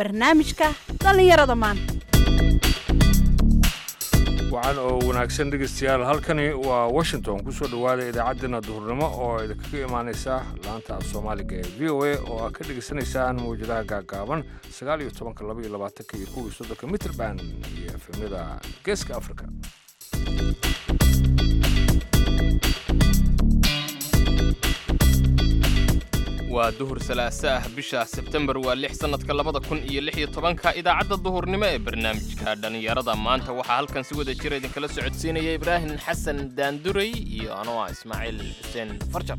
barnaamijka dhallinyarada maanta wacan oo wanaagsan dhegaystayaal halkani waa washington kusoo dhowaada idaacaddeenna duhurnimo oo idinkaga imaanaysa laanta af soomaaliga ee v o a oo aad ka dhegaysanaysaan mawjadaha gaagaaban sagaal iyo tobanka laba iyo labaatanka iyo kuwii soddonka mitrband iyo efemyada geeska africa waa duhur salaaso ah bisha sebtembar waa lix sannadka labada kun iyo lix iyo tobanka idaacadda duhurnimo ee barnaamijka dhallinyarada maanta waxaa halkan si wada jira idinkala socodsiinaya ibraahim xasan daanduray iyo anoo ah ismaaciil xuseen farjar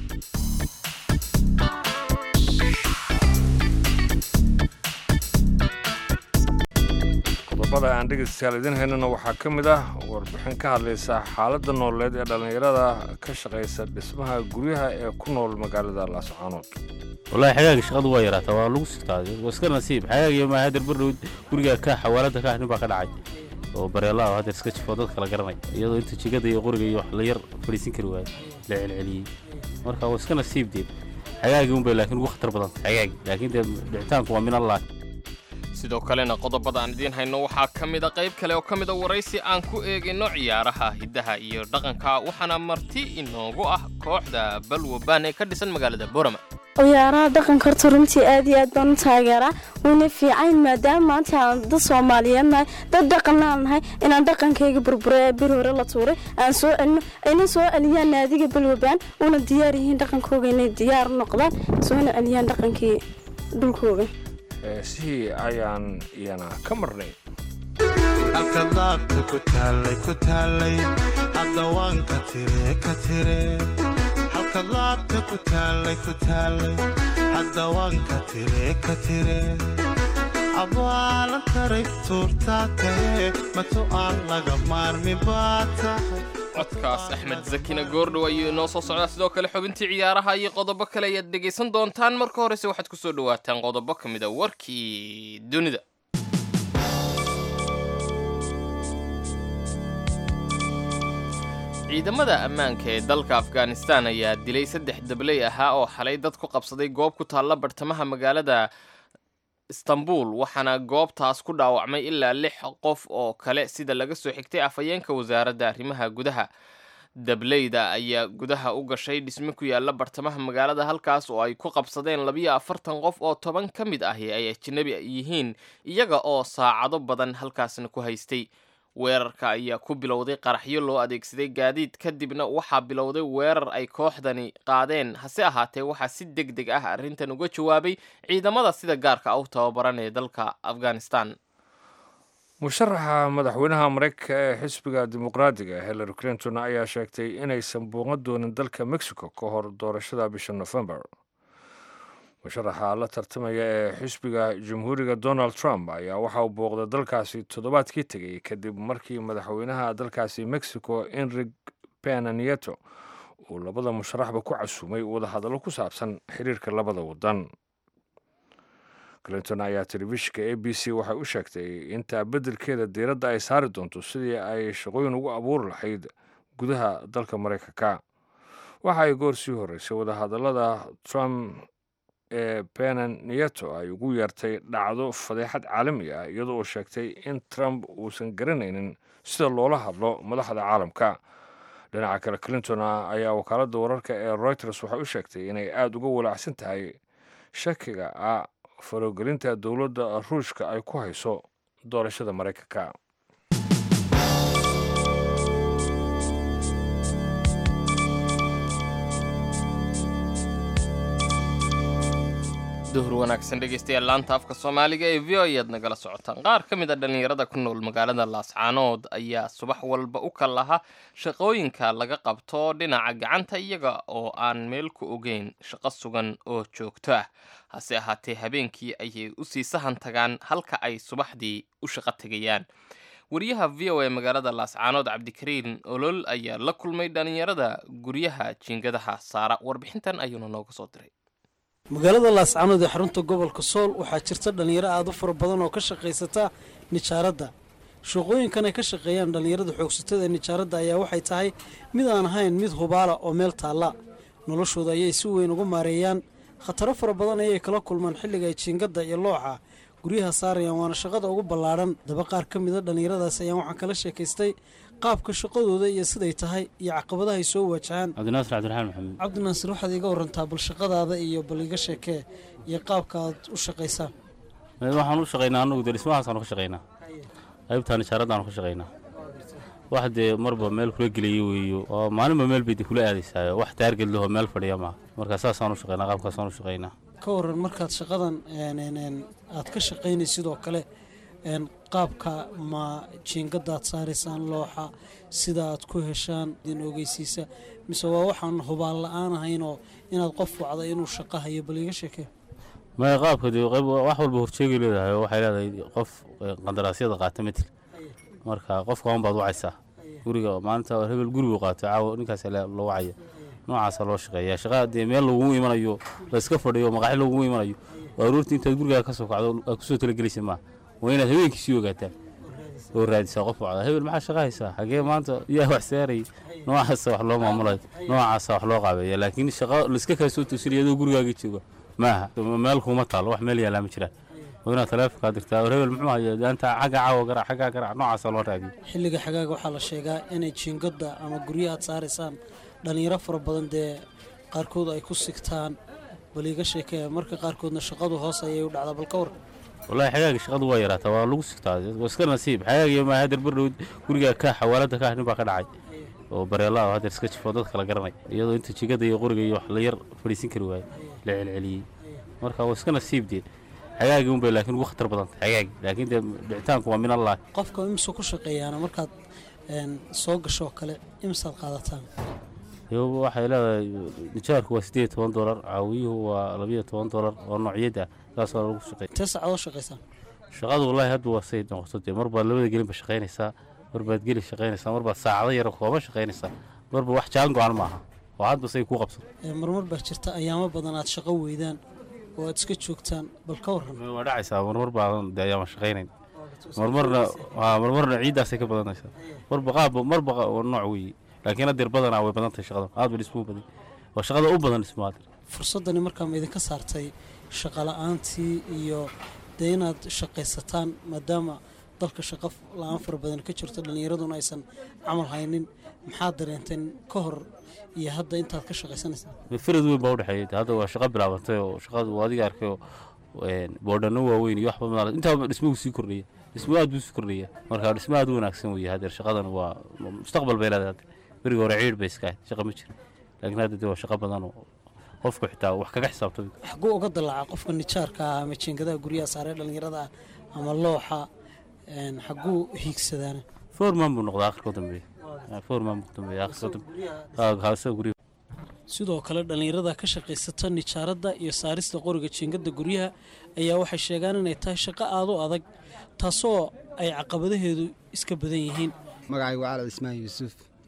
qodobada aan dhegaystayaal idiin haynana waxaa ka mid ah warbixin ka hadlaysa xaaladda nololeed ee dhallinyarada ka shaqaysa dhismaha guryaha ee ku nool magaalada laascaanood wallaahi xagaaga shaqadu waa yaraataa waa lagu sigtaa waa iska nasiib xagaagiyo maaha hadeer bardhow guriga ka xawaalada ka nin baa ka dhacay oo bareelaa oo hadeer iska jifoo dadka la garanay iyadoo inta jigada iyo qoriga iyo wax la yar fadhiisin kari waayo la celceliyey marka waa iska nasiib deed xagaagii unbay laakiin ugu khatar badan xagaagi laakiin dee dhicitaanku waa min allah sidoo kalena qodobada aan idiin hayno waxaa ka mida qayb kale oo ka mida waraysi aan ku eegayno ciyaaraha hiddaha iyo dhaqanka waxaana marti inoogu ah kooxda balwabaan ee ka dhisan magaalada borama ciyaaraha dhaqanka horta runtii aad iyo aad baan u taageeraa wayna fiicayn maadaama maanta aan dad soomaaliyeed nahay dad dhaqanaan nahay inaan dhaqankayga burbura ee bir hore la tuuray aan soo celino ayna soo celiyaan naadiga balwabaan una diyaar yihiin dhaqankooga inay diyaar noqdaan soona celiyaan dhaqankii dhulkooga heesihii ayaan iyana ka marnay halka daabta ku taallay ku taallay haddawaan ka tire ka tire halka daabta ku taallay ku taallay haddawaan ka tire ka tire abaalan taray tuurtaa tahe matu aan laga maarmi baa tahay codkaas axmed zakina goordhow ayuu inoo soo socdaa sidoo kale xubintii ciyaaraha iyo qodobo kale ayaad dhegaysan doontaan marka horese waxaad ku soo dhowaataan qodobo ka mid a warkii dunida ciidamada ammaanka ee dalka afghanistan ayaa dilay saddex dabley ahaa oo xalay dad ku qabsaday goob ku taalla bartamaha magaalada istanbul waxaana goobtaas ku dhaawacmay ilaa lix qof oo kale sida laga soo xigtay afhayeenka wasaaradda arrimaha gudaha dableyda ayaa gudaha u gashay dhisme ku yaalla bartamaha magaalada halkaas oo ay ku qabsadeen labiyo afartan qof oo toban ka mid ahi ay ajnabi yihiin iyaga oo saacado badan halkaasna ku haystay weerarka ayaa ku bilowday qaraxyo loo adeegsaday gaadiid kadibna waxaa bilowday weerar ay kooxdani qaadeen hase ahaatee waxaa si deg deg ah arrintan uga jawaabay ciidamada sida gaarka ah u tababaran ee dalka afghanistan musharaxa madaxweynaha maraykanka ee xisbiga dimuqraadiga hillary clinton ayaa sheegtay inaysan buuqan doonin dalka mexico ka hor doorashada bisha nofembar musharaxa la tartamaya ee xisbiga jamhuuriga donald trump ayaa waxa uu booqday dalkaasi toddobaadkii tegay kadib markii madaxweynaha dalkaasi mexico enrig pena nieto uu labada musharaxba ku casuumay wadahadallo ku saabsan xiriirka labada waddan clinton ayaa telefishinka a b c waxay u sheegtay intaa beddelkeeda diiradda ay saari doonto sidii ay shaqooyin ugu abuuri lahayd gudaha dalka maraykanka waxa ay goor sii horreysay wadahadallada trump ee benan nieto ay ugu yeertay dhacdo fadeexad caalami ah iyadoo uu sheegtay in trump uusan garanaynin sida loola hadlo madaxda caalamka dhinaca kale clinton ayaa wakaaladda wararka ee reuters waxay u sheegtay inay aada uga walaacsan tahay shakiga ah farogelinta dowladda ruushka ay ku hayso doorashada maraykanka duhur wanaagsan dhegaystayaal laanta afka soomaaliga ee v o ayaad nagala socotaan qaar ka mid a dhallinyarada ku nool magaalada laascaanood ayaa subax walba u kal laha shaqooyinka laga qabto dhinaca gacanta iyaga oo aan meel ku ogeyn shaqo sugan oo joogto ah hase ahaatee habeenkii ayay usii sahan tagaan halka ay subaxdii u shaqo tegayaan wariyaha v o e magaalada laascaanood cabdikariin olol ayaa la kulmay dhallinyarada guryaha jiingadaha saara warbixintan ayuuna nooga soo diray magaalada laascaanood ee xarunta gobolka sool waxaa jirta dhallinyaro aada u fara badan oo ka shaqaysata nijaaradda shaqooyinkan ay ka shaqeeyaan dhallinyarada xoogsatada ee nijaaradda ayaa waxay tahay mid aan ahayn mid hubaala oo meel taalla noloshooda ayay si weyn uga maareeyaan khataro fara badan ayay kala kulmaan xilliga ay jiingadda iyo looxa guryaha saarayaan waana shaqada ugu ballaadhan daba qaar ka mida dhallinyaradaas ayaan waxaan kala sheekaystay qaabka shaqadooda iyo siday tahay iyo caqabadaha ay soo waajahaan cabdinaasir cabdiraxmaan maxamed cabdinaasir waxaad iiga warantaa bal shaqadaada iyo bal iga sheekee iyo qaabka aad u shaqaysaan waxaan u shaqaynaa anagu dee dhismahaasaan ka shaqaynaa qaybtaan ijaaradaanu ka shaqaynaa wax dee marba meel kula gelaya weeyo oo maalinba meel bay dee kula aadaysaayo wax taarged lehoo meel fadhiya maaha marka saasaan u shaqaynaa qaabkaasaan u shaqaynaa ka waran markaad shaqadan een, een, een, aad ka shaqaynay sidoo kale een, qaabka ma jiingadaad saaraysaan looxa sida aad ku heshaan idin ogeysiisa mise waa waxaan hubaan la-aan ahayn oo inaad qof wacda inuu shaqo hayo bal iga sheekee maya qaabka dee qayb wax walba horjeegay leedahay oo waxay leedahay qof eh, qandaraasyada qaata metel marka qofka un baad wacaysaa guriga maalinta hebel gurigu qaato caawa ninkaas loo wacaya noocaasa loo shaqeeya shaqa dee meel lagugu imanayo la iska fadhiyo maqaxi lagugu imanayo waa aroortii intaad gurigaa ka soo kacdo aad kusoo talagelaysa maaha waa inaad habeenkii sii ogaataa oo raadisaa qof wacda hebel maxaa shaqa haysaa hagee maanta yaa wax saaray noocaasa wax loo maamulayo noocaasa wax loo qaabeeya laakiin shaqa laiska kaa soo toosinaya adoo gurigaaga jooga maaha meel kuma taalo wax meel yaalaa ma jiraan waa inaad taleefonkaa dirtaa war hebel muxuu haya daanta xagga caawa garac xaggaa garac noocaasa loo raadiyo xilliga xagaaga waxaa la sheegaa inay jiingada ama guryo aad saaraysaan dhallinyaro fara badan dee qaarkood ay ku sigtaan bal iga sheekee marka qaarkoodna shaqadu hoos ayay u dhacdaa bal ka war wallaahi xagaaga shaqadu waa yaraataa waa lagu sigtaa waa iska nasiib xagaaga ma hadeer bardhow guriga ka xawaalada ka nin baa ka dhacay oo bareelaa hadeer iska jifo dad kala garanay iyadoo inta jigada iyo qoriga iyo wax la yar fadhiisin kari waayey la celceliyey marka waa iska nasiib dee xagaagii unbay laakiin ugu khatar badan tahay xagaagi laakiin dee dhicitaanku waa min allah qofka imse ku shaqeeyaana markaad een, soo gasho oo kale imsaad qaadataan iyo waxay leedahay nijaarku waa siddeed toban dolar caawiyuhu waa labiyo toban dolar oo noocyada saasoo lagu shaqeey intee saacadoo shaqaysaan shaqadu wallaahi hadba waa say noqoto dee mar baad labada gelinba shaqaynaysaa mar baad geli shaqaynaysaa mar baad saacado yaro kooban shaqaynaysaa marba wax jaan go-an maaha oo hadba say kuu qabsan Ee, marmar baa jirta ayaamo badan aad shaqo weydaan oo aad iska joogtaan bal ka waran waa dhacaysaa marmar baadan dee ayaan shaqaynayn marmarna aa marmarna ciiddaasay ka badanaysaa marba qaabba marba qa- waa nooc weeye laakiin hadeer badanaa way badan tahay shaqada aad ba dhismuu badan waa shaqada u badan dhismo hadeer fursaddani markaa ma idinka saartay shaqala-aantii iyo dee inaad shaqaysataan maadaama dalka shaqo la-aan fara badan ka jirto dhallinyaraduna aysan camal haynin maxaad dareenteen ka hor iyo hadda intaad ka shaqaysanaysaan farad weyn baa udhexeeyay hadda waa shaqo bilaabantay oo shaqadu waa adiga arkay oo een, boodhano waaweyn iyo waxba madaal intaaba dhismuhu sii kordhaya dhismuhu aad buu sii kordhaya marka dhismo aad u wanaagsan weeye hadeer shaqadan waa mustaqbal bay leedahay hadda berigi hore ciid bay iska ahayd shaqa ma jiro laakiin hadda dee waa shaqo badan oo qofku xitaa wax kaga xisaabtami karo xaguu uga dalaca qofka nijaarka ah ama jiingadaha guryaha saaree dhallinyarada ah ama looxa een, xaguu hiigsadaana foorman buu noqdaa akhirka u dambeeya foorman buu dambeeya akhirka u dambeeya haasa guryaha sidoo kale dhallinyarada ka shaqaysata nijaaradda iyo saarista qoriga jiingada guryaha ayaa waxay sheegaan inay tahay shaqo aada u adag taasoo ay caqabadaheedu iska badan yihiin magacaygu waa calad ismaan yuusuf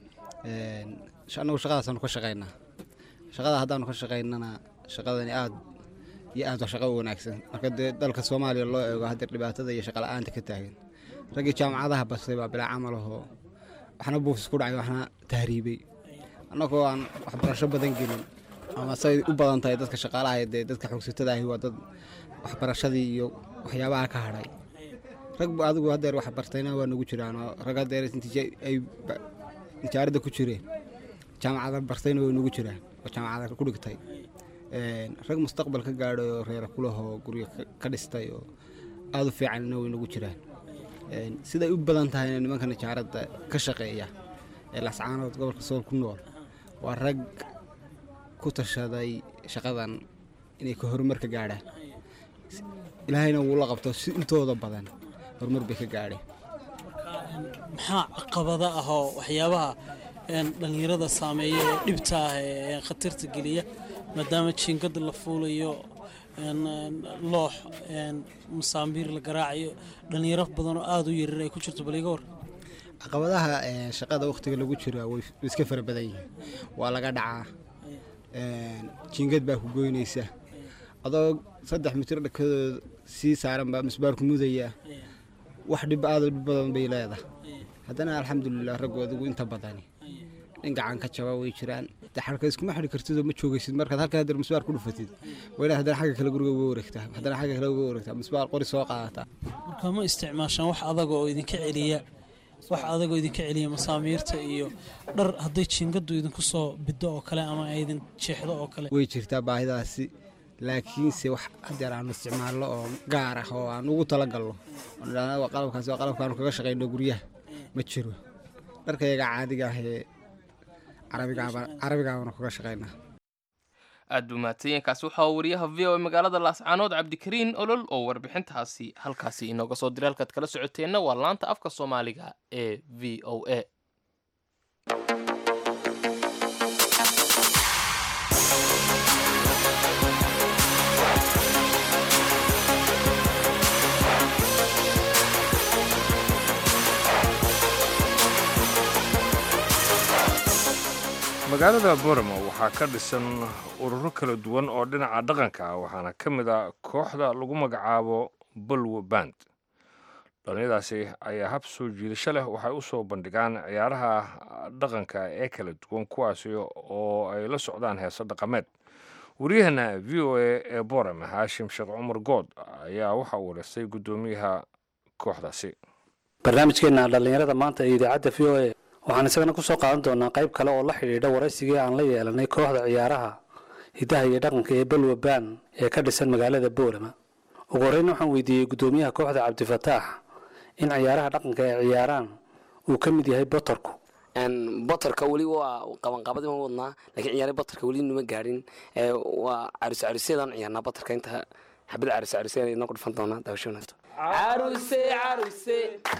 annagu shaqadaasaanu ka shaqaynaa shaqada haddaanu ka shaqaynana shaqadani aad iyo aad waa shaqo u wanaagsan marka dee dalka soomaaliya loo eego haddeer dhibaatada iyo shaqa la'aanta ka taagan raggii jaamacadaha bastay baa bilaa camal ahoo waxna buufis ku dhacay waxna tahriibay annagoo aan waxbarasho badan gelin ama say u badan tahay dadka shaqaalaha ee dee dadka xogsatada ahi waa dad waxbarashadii iyo waxyaabaha ka hadhay rag bu adigu haddeer wax bartayna waa nagu jiraan oo rag haddeer intii ay ba- nijaaradda ku jireen jaamacada bartayna way nagu jiraan oo jaamacada ku dhigtay Een, rag mustaqbal ka gaadhay oo reera kulahoo guryo ka- ka dhistay oo aada u fiicanna way nagu jiraan Een, siday u badan tahayna nimanka nijaaradda ka shaqeeya ee lascaanood gobolka sool ku nool waa rag ku tashaday shaqadan inay ka horumar ka gaadhaan ilaahayna wuu la qabto si intooda badan horumar bay ka gaadheen maxaa caqabada ah oo waxyaabaha een, dhallinyarada saameeya ee dhibta ah ee khatarta geliya maadaama jiingada la fuulayo een, een, loox een, masaambiir la garaacayo dhallinyaro badan oo aada u yarar ay ku jirto baliga war caqabadaha ee, shaqada wakhtiga lagu jira way way iska fara badan yihiin waa laga dhacaa Een, jiingad baa ku goynaysa adoo saddex mitir dhakadooda sii saaran baa misbaarku mudaya wax dhib aada u dhib badan bay leedahay haddana alxamdulilah raggu adigu inta badani nin gacan ka jaba way jiraan de xarka iskuma xidhi kartid oo ma joogaysid markaad halkaa haddana misbaar ku dhufatid waa inaad haddana xagga kale guriga uga wareegtaa haddana xagga kale uga wareegtaa misbaar qori soo qaadataa marka ma isticmaashaan wax adaga oo idinka celiya wax adag oo idinka celiya masaamiirta iyo dhar hadday jiingadu idinku soo bido oo kale ama ay idin jeexdo oo kale way jirtaa baahidaasi laakiinse wax hadeer aanu isticmaalno oo gaar ah oo aan ugu talagalno oo nidhaahno waa qalabkaasi waa qalabkaanu kaga shaqayno guryaha ma jiro dharkayaga caadiga ah ee carabigaaba carabigaabanu kaga shaqaynaa aad buu mahadsanyainkaasi waxaa wariyaha v o a magaalada laascaanood cabdikariin olol oo warbixintaasi halkaasi inooga soo diray halkaad kala socoteenna waa laanta afka soomaaliga ee v o a magaalada boramo waxaa ka dhisan ururo kala duwan oo dhinaca dhaqanka ah waxaana ka mid a kooxda lagu magacaabo bolwo band dhallinyadaasi ayaa hab soo jiidasho leh waxay u soo bandhigaan ciyaaraha dhaqanka ee kala duwan kuwaasi oo ay la socdaan heeso dhaqameed waryaheena v o a ee borame haashim sheekh cumar good ayaa waxa uu wareystay guddoomiyaha kooxdaasi barnaamijkeenna dhallinyarada maanta ee idaacadda v o a waxaan isagana ku soo qaadan doonaa qayb kale oo la xidhiidha waraysigii aan la yeelanay kooxda ciyaaraha hiddaha iyo dhaqanka ee balwa baan ee ka dhisan magaalada boorama ugu horreyn waxaan weydiiyey guddoomiyaha kooxda cabdifataax in ciyaaraha dhaqanka ay ciyaaraan uu ka mid yahay botorku botorka weli waa qabanqaabadii ma wadnaa laakiin ciyaara botorka weli numa gaadhin waa carus carusyadaan ciyaarnaa botorka inta xabad carus carusyada idinoo ku dhufan doonaa daawasho wanaagsan caruse caruse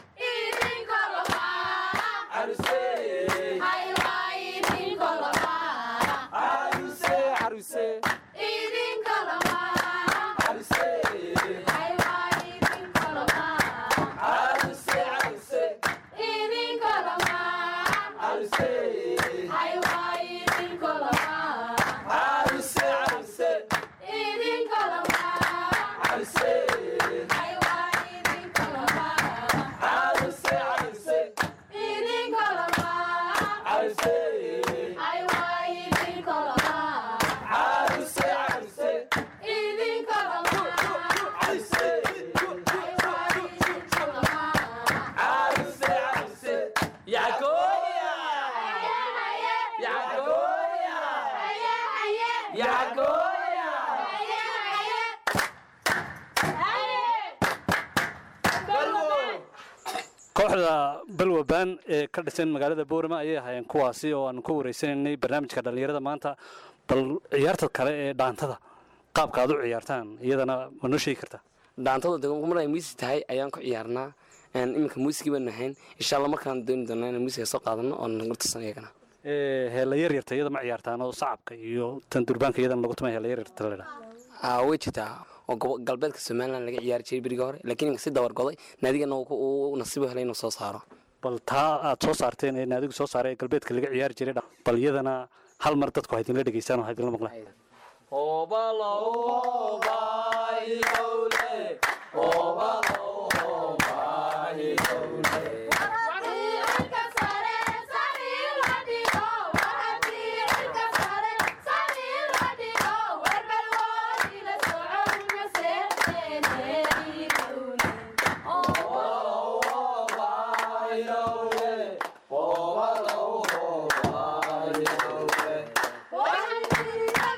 kooxda balwa baan ee ka dhisan magaalada boorama ayay ahaayeen kuwaasi oo aanu ka wareysanaynay barnaamijka dhallinyarada maanta bal ciyaarta kale ee dhaantada qaabka aad u ciyaartaan iyadana ma noo sheegi kartaa dhaantada de mar ay muusi tahay ayaan ku ciyaarnaa iminka muusigii baan nahayn insha allah markaan dooni doonaa inaan muusiga soo qaadano oo nagurtasan iyagana heella yaryarta iyada ma ciyaartaan oo sacabka iyo tan durbaanka iyadana lagu tumay heella yaryarta ledha way jirtaa oo galbeedka somalilan laga ciyaari jiray beriga hore laakiin iminka si dabargoday naadigana uu nasiibo helay inuu soo saaro bal taa aad soo saarteen ee naadigu soo saaray ee galbeedka laga ciyaari jiray bal iyadana hal mar dadku ha idinla dhegeystaan oo ha idinla maqlaan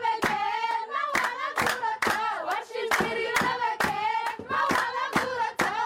What?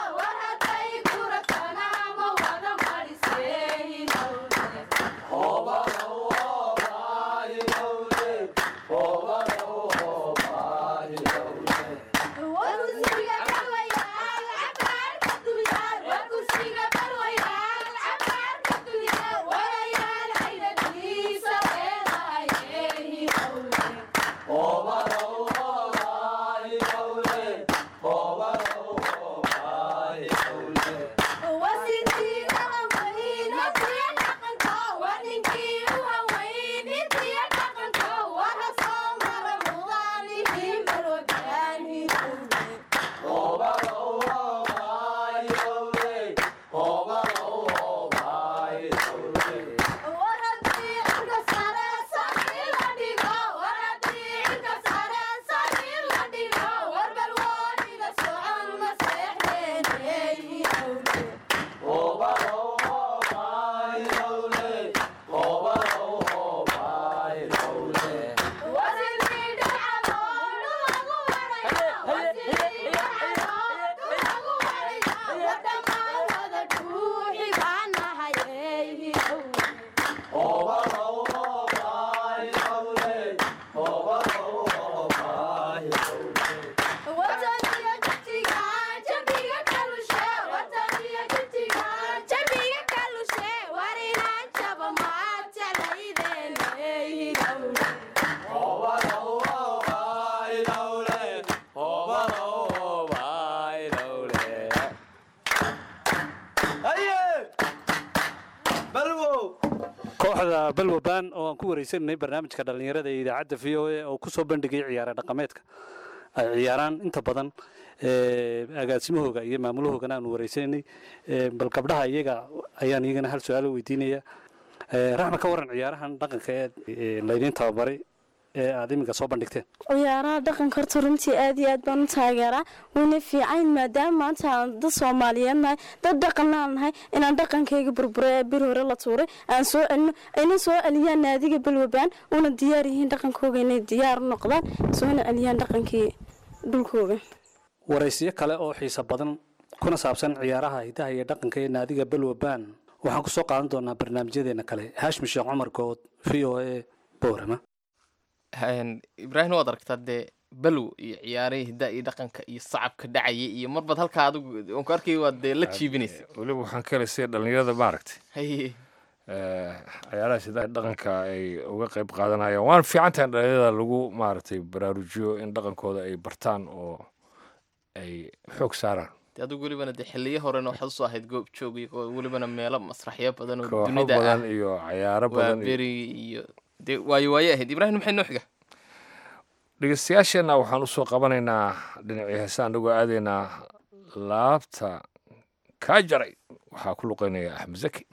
kooxda balwaban oo aan ku wareysanay barnaamijka dhallinyarada ee idaacadda v o a oo kusoo bandhigay ciyaare dhaqameedka ay ciyaaraan inta badan ee, agaasimahooga iyo maamulahoogana aanu wareysanay Ee, bal gabdhaha iyaga ayaan iyagana hal su-aalo weydiinaya Ee, raxma ka waran ciyaarahan dhaqanka ee ee laydiin tababaray ee aad iminka soo bandhigteen ciyaaraha dhaqanka horta runtii aad iyo aad baan u taageeraa wuuna fiicayn maadaama maanta aan dad soomaaliyeed nahay dad dhaqanaan nahay inaan dhaqankayga burburo ee bir hore la tuuray aan soo celino ayna soo celiyaan naadiga balwabaan una diyaar yihiin dhaqankooga inay diyaar u noqdaan soona celiyaan dhaqankii dhulkooga waraysiyo kale oo xiiso badan kuna saabsan ciyaaraha hidaha iyo dhaqanka ee naadiga balwaban waxaan kusoo qaadan doonaa barnaamijyadeena kale haashmi sheekh cumar good v o a boorama Een, ibraahim waad aragtaa dee balw iyo ciyaarihii hiddaa iyo dhaqanka iyo sacabka dhacaya iyo marbaad halkaa adigu aan ku arkay waad dee la jiibinaysa weliba waxaan ka helay sida dhallinyarada maaragtay haye Eh, ciyaaraha sida dhaqanka ay uga qayb qaadanayaan waan fiican tahay in dhalinyarada lagu maaragtay baraarujiyo in dhaqankooda ay bartaan oo ay xoog saaraan dee adigu welibana dee xiliyo horena waxaad usoo ahayd goob joog iyo welibana meelo masraxyo badan oo kooxo dunida badan ah iyo cayaaro waa badan iyo beri iyo dee waayo waaye ahayd ibraahim maxay noo xiga dhegeystayaasheenna waxaan usoo qabanaynaa dhinacii heesa anagoo aadaynaa laabta kaa jaray waxaa ku luqeynaya axmed zaki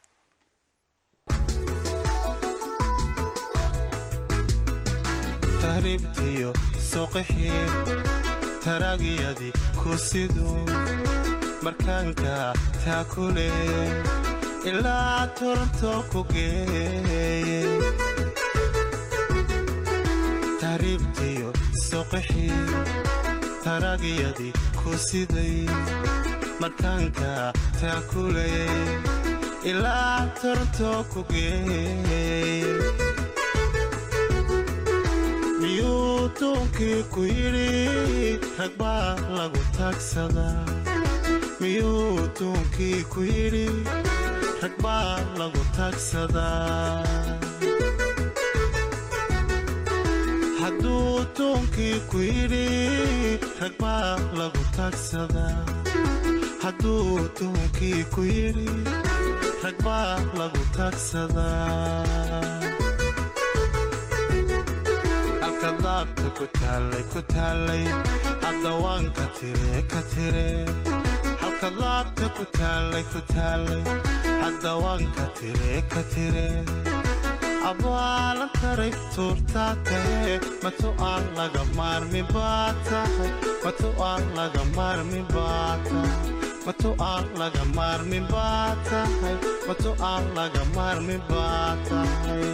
tahriibtiyo soqixii taraagiyadii ku sidu markaanka taa kule ilaa toronto ku geeye tahriibtiyo soqixii taraagiyadii ku siday markaanka taa kule ilaa toronto ku geeye miyuu duunkii ku yidhi rag baa lagu taagsadaa miyuu duunkii ku yidhi rag baa lagu taagsadaa hadduu duunkii ku yidhi rag baa lagu taagsadaa hadduu duunkii ku yidhi rag baa lagu taagsadaa halka laabta ku taallay ku taallay haddawaanka tire ka tire halka laabta ku taallay ku taallay haddawaanka tire ka tire abaalan taray tuurtaa tahe matu aan laga maarmi baa tahay matu aan laga maarmi baa tahay matu aan laga maarmi baa tahay matu aan laga maarmi baa tahay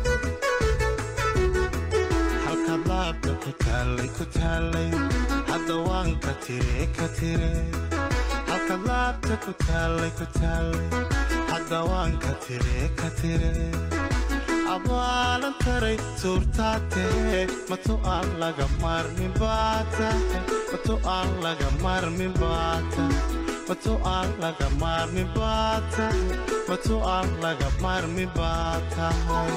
halka laabta ku taallay ku taallay haddawaanka tire ka tire halka laabta ku taallay ku taallay haddawaanka tire ka tire abaalan taray tuurtaa tahe matu aan laga maarmi baa tahay matu aan laga maarmi baa tahay matu aan laga maarmi baa tahay matu aan laga maarmi baa tahay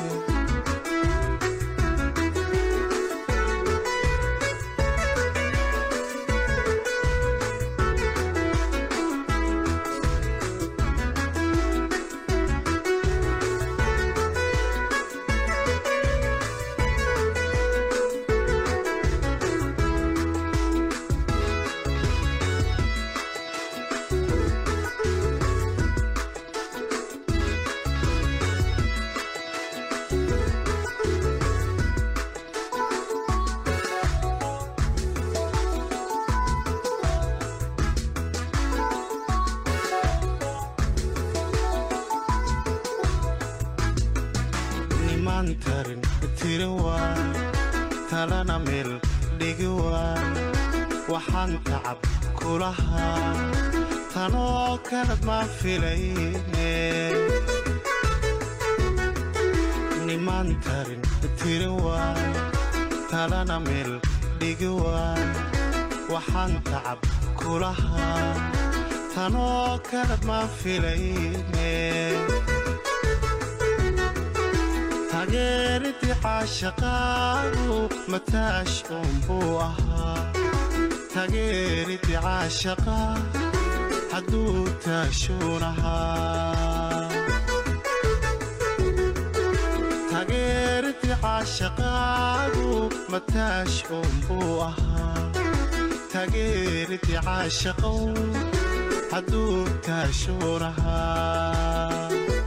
nimaan tarin tiri waa talana meel dhigi waa waxaan tacab kulahaa tanoo kalad ma filayne nimaan tarin tiri waa talana meel dhigi waa waxaan tacab kulahaa tanoo kalad ma filayne taageeridii caashaqaadu mataash uunbuu ahaa taageeridii caashaqa hadduu taashuun ahaa caashaqaagu mataash uunbuu ahaa tageeridii caashaqow hadduu taashuur ahaa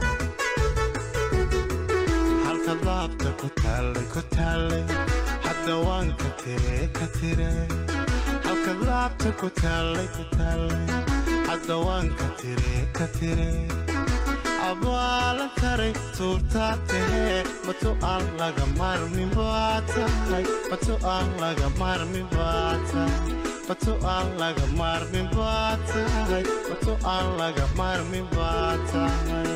halka laabta ku taallay ku taallay hadda waan ka tire ka tire halka laabta ku taallay ku taallay hadda waan ka tire ka tire abaalan taray tuurtaa tahee matu aan laga maarmin baa tahay matu aan laga maarmin baa tahay matu aan laga maarmin baa tahay matu aan laga maarmin baa tahay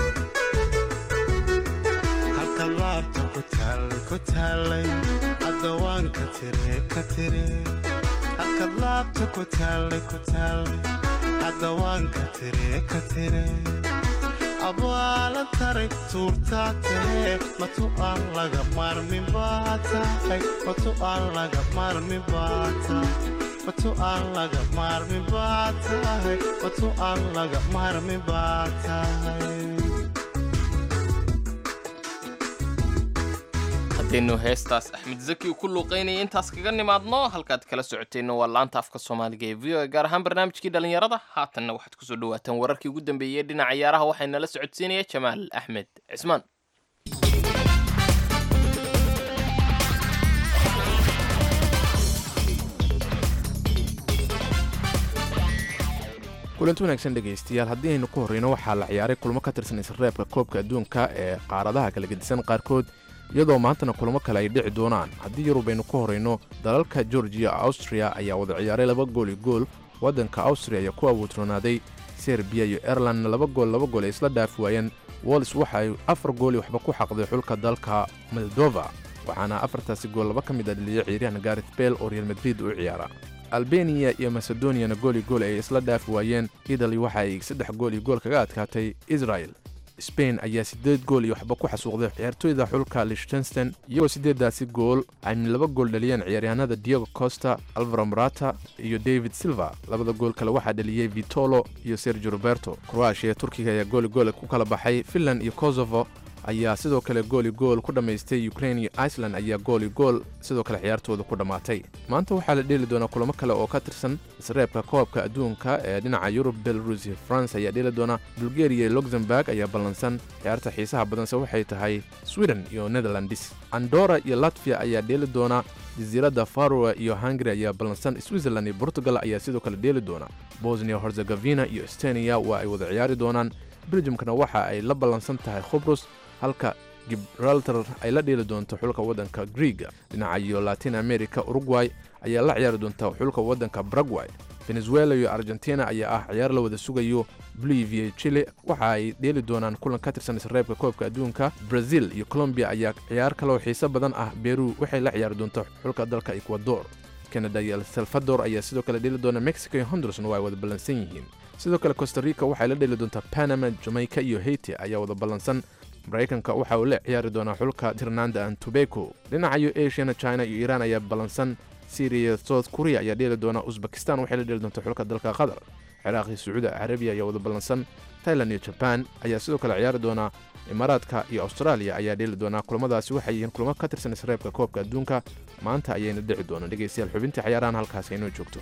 halka laabta ku taallay ku taallay hadda waan ka tire ka tire halka laabta ku taallay ku taallay hadda waan ka tire ka tire abaalan taray tuurtaa tahee matu aan laga maarmin baa tahay matu aan laga maarmin baa tahay matu aan laga maarmin baa tahay matu aan laga maarmin baa tahay haddaynu heestaas axmed zaki ku luuqaynaya intaas kaga nimaadno halkaad kala socoteenna waa laanta afka soomaaliga ee v o a gaar ahaan barnaamijkii dhallinyarada haatanna waxaad kusoo dhawaataan wararkii ugu dambeeyey dhinaca ciyaaraha waxaa nala socodsiinaya jamaal axmed cismaan kulanti wanaagsan dhegaystayaal haddii aynu ku horreyno waxaa la ciyaaray kulmo ka tirsan isreebka koobka adduunka ee qaaradaha kala gedisan qaarkood iyadoo maantana kulamo kale ay dhici doonaan haddii yurub aynu ku horrayno dalalka georgiya austria ayaa wada ciyaaray laba gool iyo gool waddanka austria ayaa ku awoodroonaaday serbiya iyo airelandna laba gool laba gool ay isla dhaafi waayeen wols waxa ay afar gooli waxba ku xaqday xulka dalka moldova waxaana afartaasi gool laba ka mid a dhaliyay ciyaaryahan garet bel oo real madrid u ciyaara albeniya iyo macedoniyana gool iyo gool ay isla dhaafi waayeen italy waxa ay saddex gool iyo gool kaga adkaatay israel sbain ayaa siddeed gool iyo waxba ku xasuuqday ciyaartooyda xulka lichtensten iyagoo siddeeddaasi gool ay laba gool dhaliyeen ciyaaryahanada diego costa alvaro morata iyo david silva labada gool kale waxaa dhaliyey vitolo iyo sergio roberto kroatia turkiga ayaa gooli gool ku kala baxay finland iyo kosovo ayaa sidoo kale gooli gool ku dhammaystay ukrain iyo iceland ayaa gooli gool sidoo kale ciyaartooda ku dhammaatay maanta waxaa la dheeli doonaa kulamo kale oo ka tirsan isreebka koobka adduunka ee dhinaca yurub belarus iyo france ayaa dheeli doona bulgariya iyo luxemburg ayaa ballansan ciyaarta xiisaha badanse waxay tahay sweden iyo netherlands andora iyo latviya ayaa dheeli doona jasiiradda faroe iyo hungari ayaa ballansan switzerland iyo portugal ayaa sidoo kale dheeli doona bosnia herzegovina iyo estoniya waa ay wada ciyaari doonaan beljumkana waxa ay la ballansan tahay khubrus halka gibraltar ay la dheeli doonto xulka waddanka griega dhinaca iyo latin america uruguay ayaa la ciyaari doonta xulka waddanka baragway venezuela iyo argentina ayaa ah ciyaar la wada sugayo bolivia chile waxa ay dheeli doonaan kulan ka tirsan isreebka koobka adduunka brazil iyo colombiya ayaa ciyaar kaloo xiiso badan ah beru waxay la ciyaari doonta xulka dalka ecuador canada iyo el salvador ayaa sidoo kale dheeli doona mexico iyo hondurasna waa ay wada ballansan yihiin sidoo kale costa rica waxay la dheeli doontaa panama jamaica iyo haiti ayaa wada ballansan maraykanka waxa uu la ciyaari doonaa xulka tirnanda and tobaco dhinacayo asiana china iyo iiraan ayaa ballansan syriya south korea ayaa dheeli doona usbakistan waxay la dheeli doontaa xulka dalka qatar ciraaq iyo sacuudi carabiya ayaa wada ballansan tailand iyo jaban ayaa sidoo kale ciyaari doona imaaraadka iyo austraaliya ayaa dheeli doonaa kulamadaasi waxay yihiin kulamo ka tirsan isreebka koobka adduunka maanta ayayna dhici doonaan dhegaystayaal xubintii cayaarahan halkaasi inoo joogto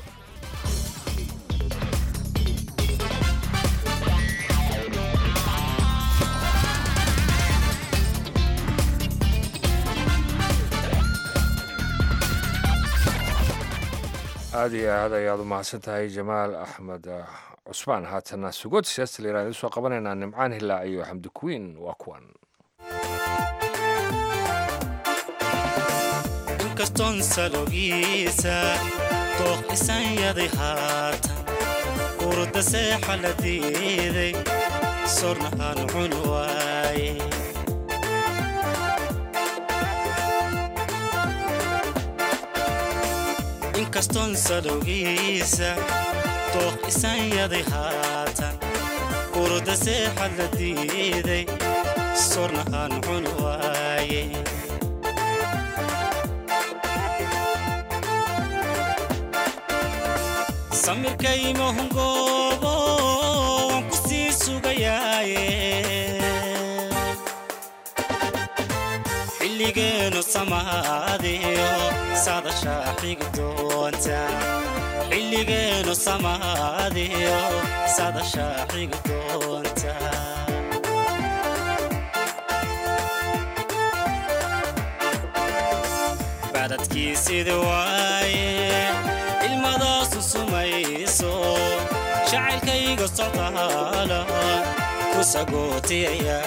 aada iyo aad ayaad u mahadsan tahay jamaal axmed cusmaan haatana sugood siyaasta la yirahda soo qabanaynaa nimcaan hilaac iyo xamdi kuwiin waa kuwan inkastoon salogiisa dooq isanyaday haatan urda seexa la diiday sorna aan cun waaye inkastoon salowgiisa dooq isanyaday haatan urda seexa la diiday sorna aan cun waaye samirkaymahungoobo waan ku sii sugayaaye xilligeenu samaadiyo sadasha xigi doonta xilligeenu samaadiyo sadasha xigi doonta badadkiisida waaye ilmadaasu sumayso jacaylkayga socdaala ku sagootiyaya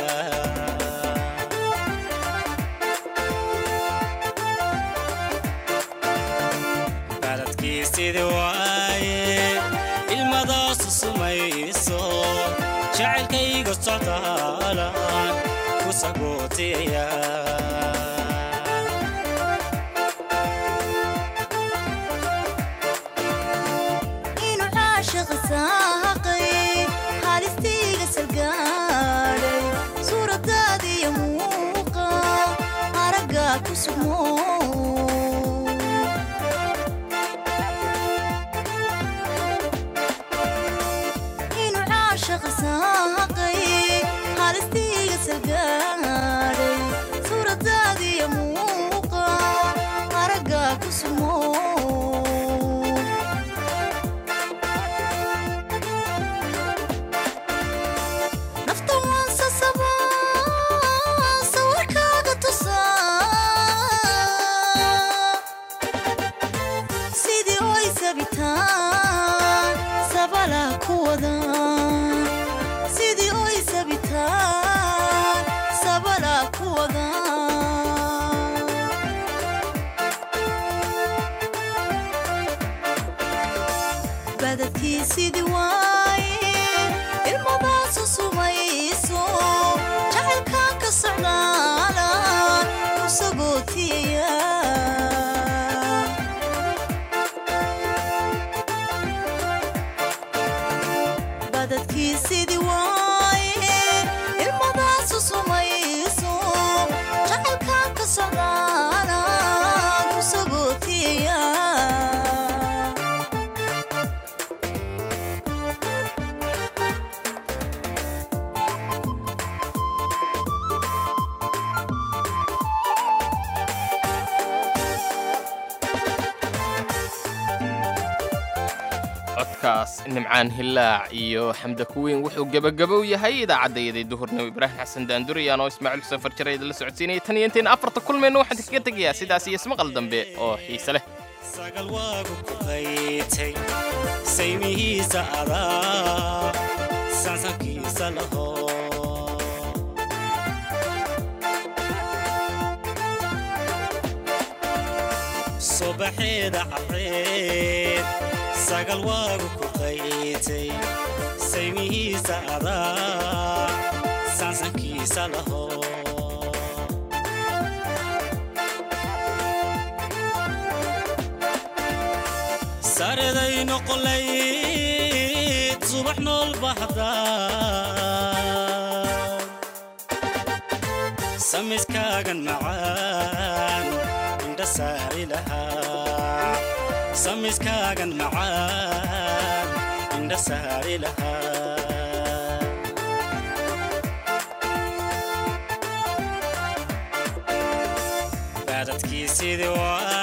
badadkiisida waaye ilmadaasu sumayso jacaylkayga socdaala ku sagootiyaya inuu caashiq saaqay halistiiga salgaadhay suuradaadiyo muuqa aragga ku sugmo inuu caashiq saaqay halistiiga salgaadhay suuradaadiyo muuqa aragga ku sugmo nafta waan sasabaa sawirkaaga tusaa sidii oy sabitaan sabala ku wada sidii oy sabitaan sabala ku wada badadkii sidii waaye ilmadaasu sumayso jacaylkaan ka socdaala ku sagootiyaya badadkii sidii waaye ilmadaasu sumayso jacaylkaan ka socdaala ku sagootiyaya codkaas nimcaan hillaac iyo xamda kuweyn wuxuu gebagabow yahay idaacaddayadii duhurnimo ibraahim xasan daanduriyaan oo ismaaciil xuseen farjare idinla socodsiinaya tan iyo intayn afarta kulmeenna waxaan kaga tegayaa sidaas iyo ismaqal dambe oo xiise leh sagal waagu ku qaytay saymihiisa adaa sansankiisa laho subaxeeda careed sagal waagu ku qaytay saymihiisa adaa sansankiisa laho sareday noqolayd subax nool bahdaa samiskaagan macaan indha saari lahaa samiskaagan macaan indha saari lahaa baadadkii sidii waa